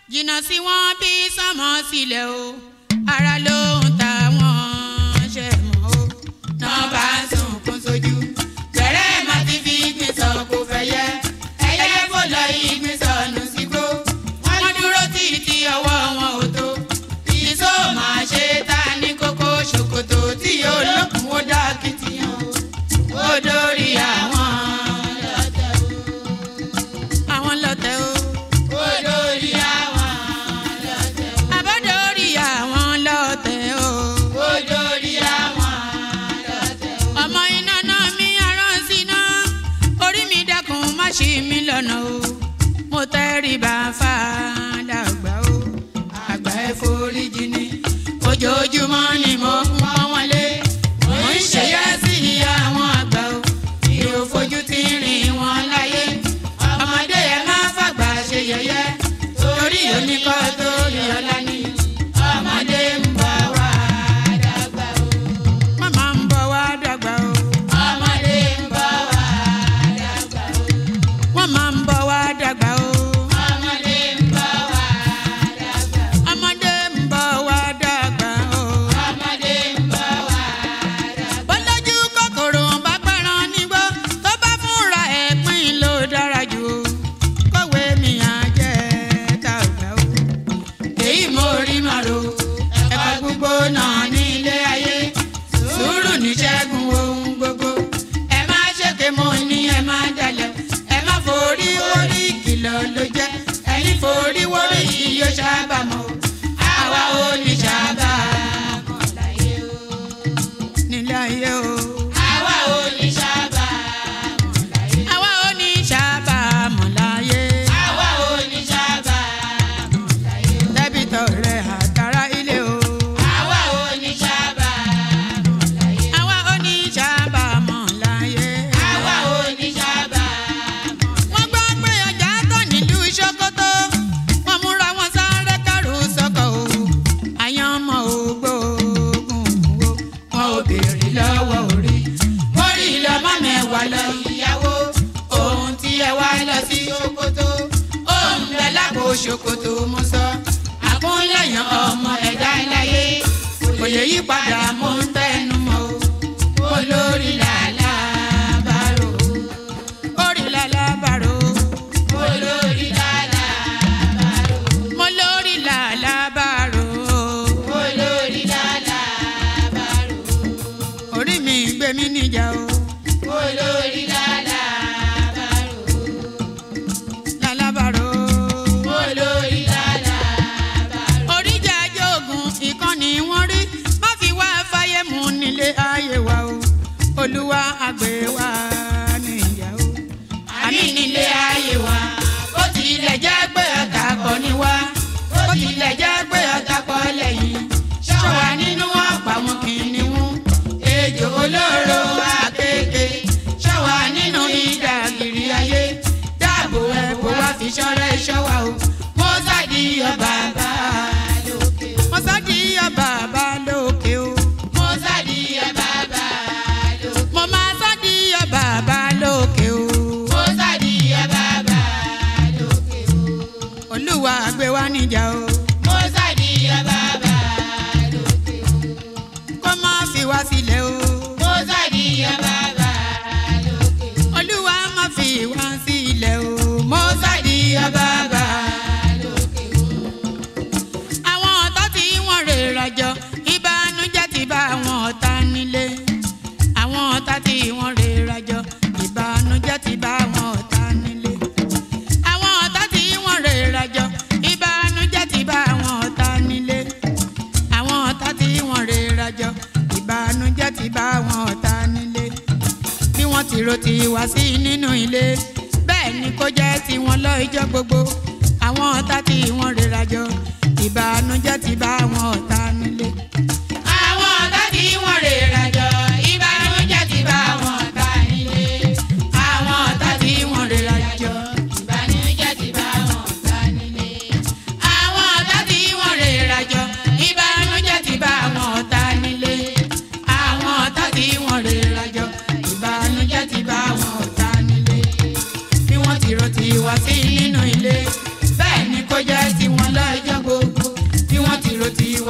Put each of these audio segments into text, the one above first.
jìnnà sí wọn bí sánmọ̀ sílẹ̀ o ara ló ń ta wọn ṣe mọ́ o náà bá ń sunkún sójú bẹ̀rẹ̀ má ti fi ìgbín sọ kó fẹ́ yẹ ẹyẹ fò lọ ìgbín sọnù sígbó wọ́n dúró títí ọwọ́ wọn ò tó ìṣó máa ṣe ta ní kókó ṣòkòtò tí yóò lókun ó dá kìtìyàn o ó dórí àwọn lọ́tẹ̀ o àwọn lọ́tẹ̀ o ó dórí àwọn lọ́tẹ̀ o àbọ̀dórí àwọn lọ́tẹ̀ o ó dórí àwọn lọ́tẹ̀ o ọmọ iná náà mi arán síná orí mi dákun má ṣì mí lọ́nà o mo tẹ́rí bá fàdàgbà o àgbà ẹ̀ foríjì ni ojoojúmọ́ ni mo ń pọ́n wọn lé mo ń ṣèyá sí àwọn àgbà o mi ò fojú tí ń rìn wọn láyé ọmọdé ẹ má fàgbà ṣe yẹ̀yẹ́ torí oníkọ́ tó rí ọlá ní ọmọdé ń bọ̀ wá dàgbà o. màmá ń bọ̀ wá dàgbà o. ọmọdé ń bọ̀ wá dàgbà o. wọ́n máa ń bọ̀ wá dàgbà o. ọmọdé ń bọ̀ wá dàgbà o. ọmọdé ń bọ̀ wá dàgbà o. ọmọdé ń bọ̀ wá dàgbà o. bọ́lájú kòkòrò bá pẹ́ràn nígbó tó bá fúnra ẹ̀ pín ló dára jù o. kọ̀wé mi á jẹ́ tàgbà o. èyí mo rí màrò ẹ̀kọ́ gbogbo náà ní ilé ayé sùúrù ní ṣẹ́gun ohun gbogbo ẹ má ṣèké mo ní ẹ má dalẹ̀ ẹ má forí wórí ìkìlọ̀ ló jẹ́ ẹni forí wórí yìí yóò ṣàbàmọ́ àwa ò ní ṣàbàmọ́ láyé o nílé ayé o. àwa ò ní ṣàbàmọ́ láyé. àwa ò ní ṣàbàmọ́ láyé. àwa ò ní ṣàbàmọ́ láyé. dẹ́bìtọ̀ rẹ̀ àtàrà ilé o. àwa ò ní ṣàbàmọ́ láyé. àwa ò ní ṣàbàmọ́ láyé. àwa ò ní ṣàbàmọ́ láyé. wọ́n gbọ́ pé ọjà tán nílùú Sókótó wọ́n múra wọn sáré kárù sọ́kọ̀ o. àyàn ọmọ ògbóògùn wo wọn ò béèrè lọ́wọ́ orí. mórí lọ́mọ mẹ́wàá lọ ìyàwó ohun tí ẹ wá lọ sí Sókótó. òun bẹ lápò Sókótó mo sọ. àkúnlẹ̀yàn ọmọ ẹ̀dá láyé kò lè yí padà mo ń tẹnu mọ́ o. olórí làlá bàrò. orí làlá bàrò. olórí làlá bàrò. mo lórí làlá bàrò. olórí làlá bàrò. orí mi gbé mi níjà o. olórí làlá bàrò. làlá bàrò. olórí làlá bàrò. oríjà jogun ìkànnì wọn rí má fi wá fáyé mu nílé ayé wa o. olúwa àgbẹ̀ wa níyà o. àmì nílé ayé wa bó tilẹ̀ jẹ́ pé ọ̀tá kọ́ ni wá bó tilẹ̀ jẹ́ pé ọ̀tá kọ́ lẹ́yìn ṣọ́wa nínú ọ̀pá wọn kìnìún ejò olóró akéèké ṣọ́wa nínú ìdàgìrì ayé dáàbò ẹ̀bùn wá fi ṣọ́rẹ́ ṣọ́wa o mọ́sádì ọba bá lókè o mọ́sádì ọba bá lókè o mọ́sádì ọba bá lókè mo máa sádì ọba bá lókè o mọ́sádì ọba bá lókè o olúwa gbé wa níjà o mọ́sádì ọba bá lókè o kó má fi wá sílẹ̀ o mọ́sádì ọba bá lókè o olúwa má fi wá sílẹ̀ o mọ́sádì ọba bá lókè o àwọn ọ̀tá tí wọ́n rè rajọ ìbànújẹ́ ti bá àwọn ọ̀tá nílé àwọn ọ̀tá tí wọ́n rè rajọ ìbànújẹ́ ti bá àwọn ọ̀tá nílé àwọn ọ̀tá tí wọ́n rè rajọ ìbànújẹ́ ti bá àwọn ọ̀tá nílé àwọn ọ̀tá tí wọ́n rè rajọ ìbànújẹ́ ti bá àwọn ọ̀tá nílé bí wọ́n ti ro ti wá sí nínú ilé bẹ́ẹ̀ ni kó jẹ́ tiwọn lọ ijọ́ gbogbo àwọn ọ̀tá tí wọ́n rè rajọ ìbànújẹ́ ti bá àwọn ọ̀tá nílé. àwọn ọ̀tá tí wọ́n rè rajọ ìbànújẹ́ ti bá àwọn ọ̀tá nílé. àwọn ọ̀tá tí wọ́n rè rajọ ìbànújẹ́ ti bá àwọn ọ̀tá nílé. àwọn ọ̀tá tí wọ́n rè rajọ ìbànújẹ́ ti bá àwọn ọ̀tá nílé. àwọn ọ̀tá tí wọ́n rè rajọ ìbànújẹ́ ti bá àwọn ọ̀tá nílé. bí wọ́n ti ro ti wá sí nínú ilé bẹ́ẹ̀ ni kó jẹ́ tiwọn lọ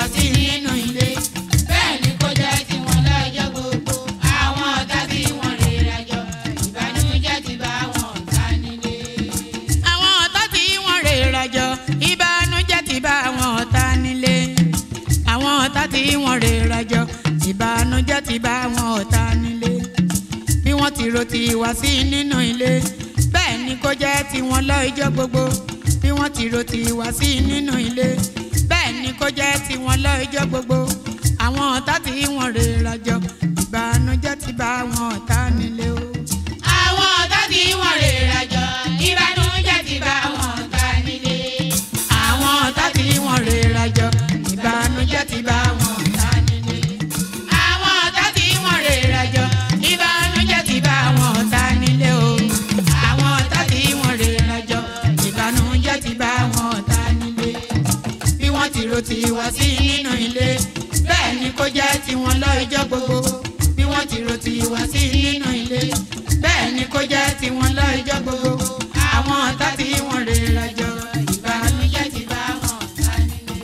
sí nínú ilé bẹ́ẹ̀ ni kó jẹ́ tiwọn lọ́jọ́ gbogbo àwọn ọ̀tá tí wọ́n lè rajọ ìbànújẹ́ ti bá wọn ọ̀tá nílé. àwọn ọ̀tá tí wọ́n lè rajọ ìbànújẹ́ ti bá wọn ọ̀tá nílé. àwọn ọ̀tá tí wọ́n lè rajọ ìbànújẹ́ ti bá wọn ọ̀tá nílé. bí wọ́n ti ro ti wá sí nínú ilé bẹ́ẹ̀ ni kó jẹ́ tiwọn lọ́jọ́ gbogbo bí wọ́n ti ro ti wá sí nínú ilé bẹ́ẹ̀ ni kó jẹ́ tiwọn lọ́jọ́ gbogbo àwọn ọ̀tá tí wọ́n rè rajọ ìbànújẹ́ ti bá wọn ọ̀tá nílé o. àwọn ọ̀tá tí wọ́n rè rajọ ìbànújẹ́ ti bá wọn ọ̀tá nílé. àwọn ọ̀tá tí wọ́n rè rajọ ìbànújẹ́ ti bá wọn ọ̀tá nílé. àwọn ọ̀tá tí wọ́n rè rajọ ìbànújẹ́ ti bá wọn ọ̀tá nílé o. àwọn ọ̀tá tí wọ́n rè rajọ ìbànújẹ́ ti bá wọn ọ̀tá nílé bí wọ́n ti ro ti wá sí nínú ilé bẹ́ẹ̀ ni kó jẹ́ tiwọn lọ́jọ́ gbogbo bí wọ́n ti ro ti wá sí nínú ilé bẹ́ẹ̀ ni kó jẹ́ tiwọn lọ́jọ́ gbogbo àwọn ọ̀tá tí wọ́n rè rajọ ìbànújẹ́ ti bá wọn ọ̀tá nílé.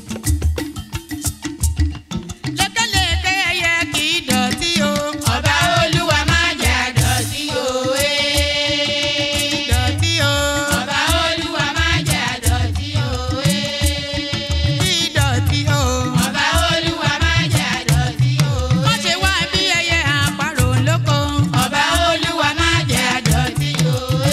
lékeleke ẹyẹ kì í dọ̀tí o. ọba olúwa má jẹ́ àdọ̀tí o. dọ̀tí o. ọba olúwa má jẹ́ àdọ̀tí o. dọ̀tí o. ọba olúwa má jẹ́ àdọ̀tí o. má ṣe wá bí ẹyẹ àparò lóko. ọba olúwa má jẹ́ àdọ̀tí o.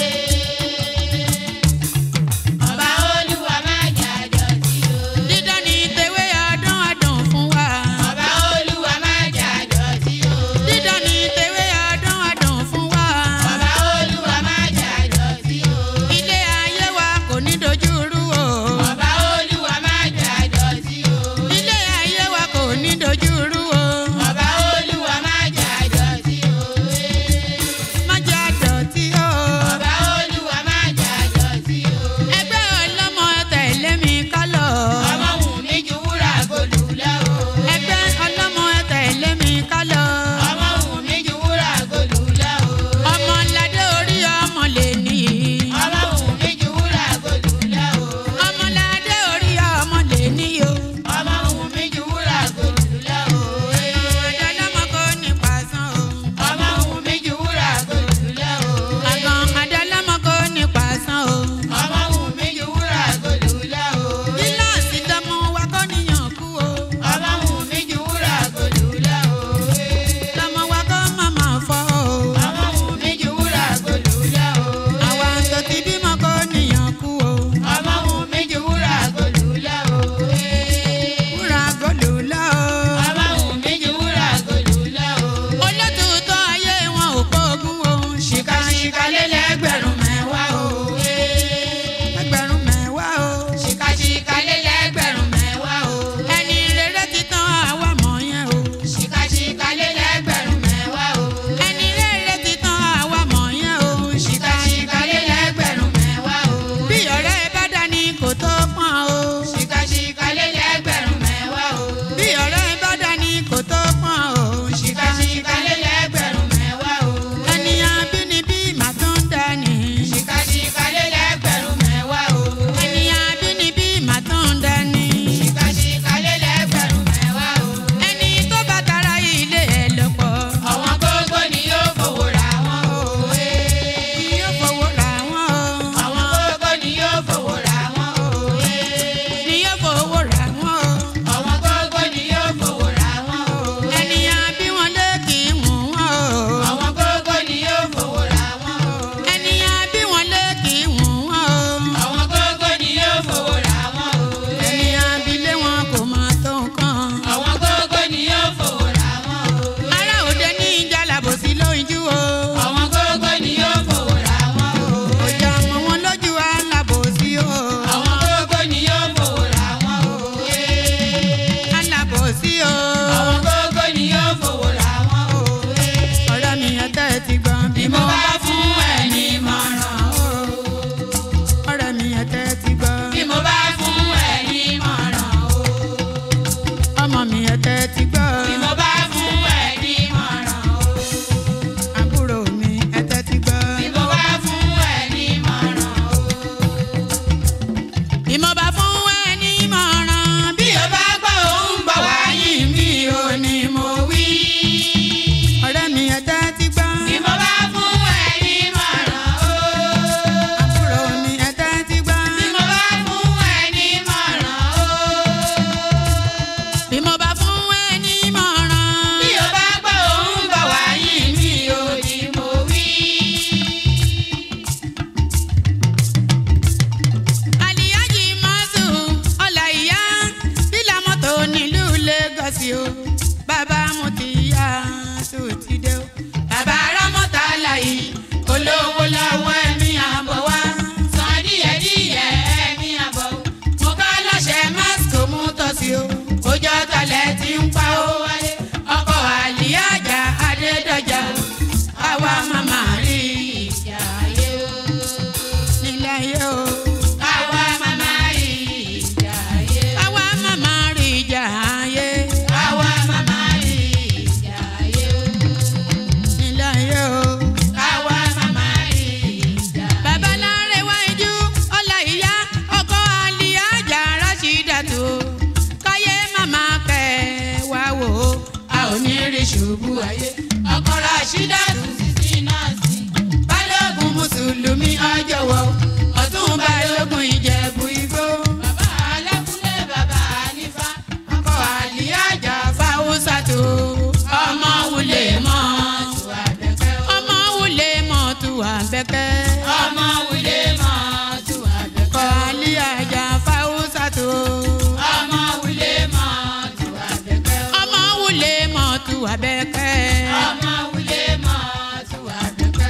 sí o bàbá mo ti yá tó ti dé o. bàbá rámọ́tà láyé olówó lọ́wọ́ ẹ̀mí àbọ̀ wá. san díẹ̀ díẹ̀ ẹ̀mí àbọ̀ o. mo ká lọ́sẹ̀ másìkò mú tọ́sí o. ojú ọ̀tọ̀lẹ̀ ti ń pa ó wálé. ọkọ̀ àlìyájà adédọ̀jà o. àwa màmá rí ìjà ayé o. nílẹ̀ ayé o. àwa màmá rí ìjà ayé. àwa màmá rí ìjà ayé. àwa màmá rí ìjà ayé o. nílẹ̀ ayé o. àwa màmá rí ìjà. babaláre wájú ọlá ìyá ọkọ àlìyájà rásídàtò káyé màmá kẹ wá wò ó a ò ní rí ṣubú ayé ọkọ rásídàtò títí náà sí balógun mùsùlùmí ọjọ́wọ́ ọ̀tún balógun ìjẹ̀bú igbó. bàbá alákúnlé bàbá nífà ọkọ àlìyájà fáwùsà tó ọmọ wulè mọ́ tù àbẹ̀kẹ́ ọmọ wulè mọ́ tù àbẹ̀kẹ́ ọmọ wulè mọ́ tù àbẹ̀kẹ́ ọkọ àlìyájà fáwùsà tó ọmọ wulè mọ́ tù àbẹ̀kẹ́ ọmọ wulè mọ́ tù àbẹ̀kẹ́ ọmọ wulè mọ́ tù àbẹ̀kẹ́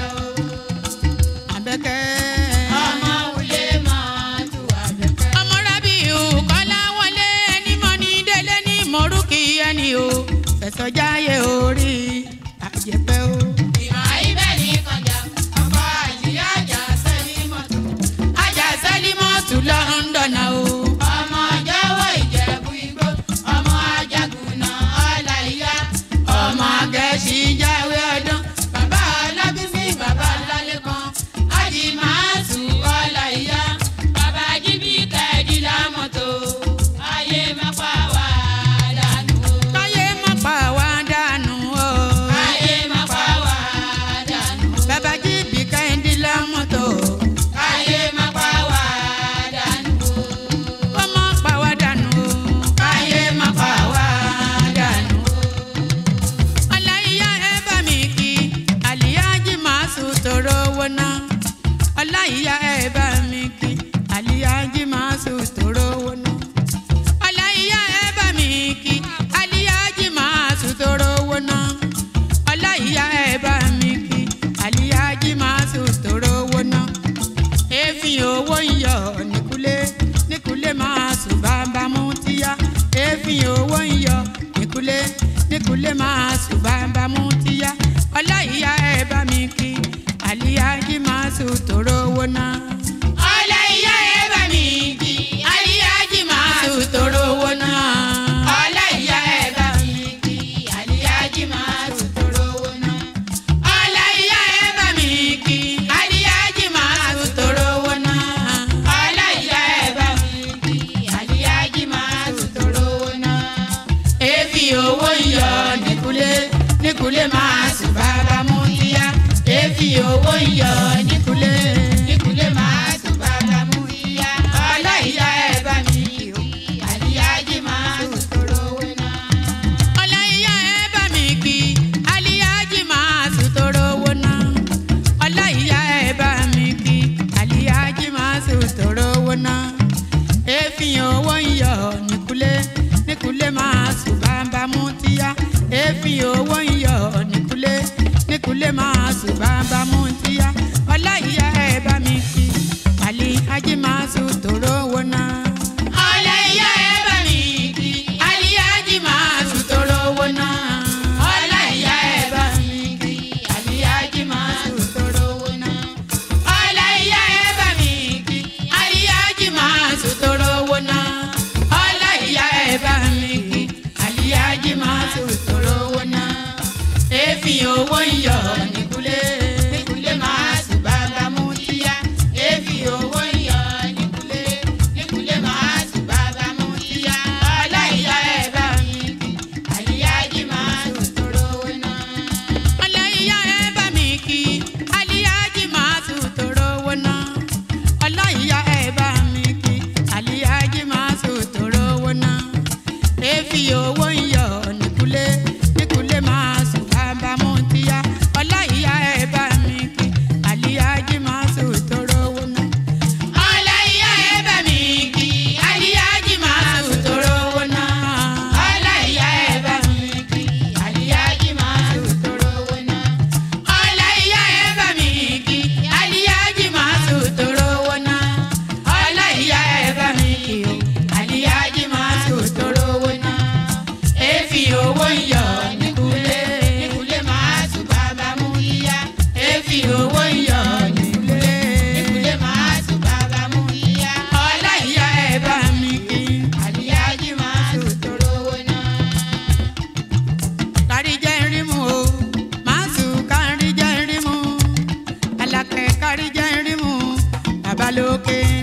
àbẹ̀kẹ́ ọmọ wulè mọ́ tù àbẹ̀kẹ́ ọmọ rábìù kọ́lá wọlé ẹni mọ́ ní délé ní mọ̀rúkì ẹni o fẹ̀sọ̀ jáyé orí àjẹpẹ́ o. ìmọ̀ ibẹ̀ ní kọjá ọkọ̀ àjíyá àjà sẹ́lí mọ́tò. àjà sẹ́lí mọ́tò lọ́ńdọ̀nà o. ọmọ jẹ́wọ́ ìjẹ̀bú igbó ọmọ ajagunà ọ̀la ìyá ọmọ agẹ́sì jáwé ọdún bàbá ọlábísí bàbá lálẹ́kan ájì máa tù ọ̀la ìyá bàbá jíbí kẹ́ẹ̀dí lámọ́tò ayé má pa wá dànù o. káyé má pa wá dànù o. káyé má pa wá dànù o. bàbá jíbí kẹ́ẹ̀dí lámọ́tò káyé má pa wá dànù o. kó má pa wá dànù o. káyé má pa wá dànù o ọláìyá ẹ bá mi kí àlìyájí máa sùn tòrò owó ná ọláìyá ẹ bá mi kí àlìyájí máa sùn tòrò owó ná ọláìyá ẹ bá mi kí àlìyájí máa sùn tòrò owó ná ọláìyá ẹ bá mi kí àlìyájí máa sùn tòrò owó ná èéfín owó ń yọ nìkúlé nìkúlé máa sùn bàbá mú tíyá èéfín owó ń yọ nìkúlé nìkúlé máa sùn bàbá mú tíyá ọláìyá ẹ bá mi kí àlíyájí máa sùn tòró owó náà. ọláìyá ẹ bá mi kí àlíyájí máa sùn tòró owó náà. ọláìyá ẹ bá mi kí àlíyájí máa sùn tòró owó náà. ọláìyá ẹ bá mi kí àlíyájí máa sùn tòró owó náà. ọláìyá ẹ bá mi kí àlíyájí máa sùn tòró owó náà èéfì owó ń yọ nìkúlé nìkúlé máa sùn bàbá mú yíyá èéfì owó ń yọ nìkúlé nìkúlé máa sùn bàbá mú yíyá ọláìyá ẹ bá mi o àlíyájí máa sùn tòrò owó náà. ọláìyá ẹ bá mi kí àlíyájí máa sùn tòrò owó náà. ọláìyá ẹ bá mi kí àlíyájí máa sùn tòrò owó náà èéfín owó ń yọ nìkúlé nìkúlé máa sùn bàbá mú tíyá èéfín owó ń yọ nìkúlé nìkúlé máa sùn bàbá mú tíyá ọláìyá ẹ bá mi kí àlè ajé máa sùn tòró owó náà. ọláìyá ẹ bá mi kí àlè ajé máa sùn tòró owó náà. ọláìyá ẹ bá mi kí àlè ajé máa sùn tòró owó náà. ọláìyá ẹ bá mi kí àlè ajé máa sùn tòró owó náà. ọláìyá ẹ bá mi kí àlè ajé máa sùn tòró owó náà. èéfín owó ń yọ nìkúlé lókè.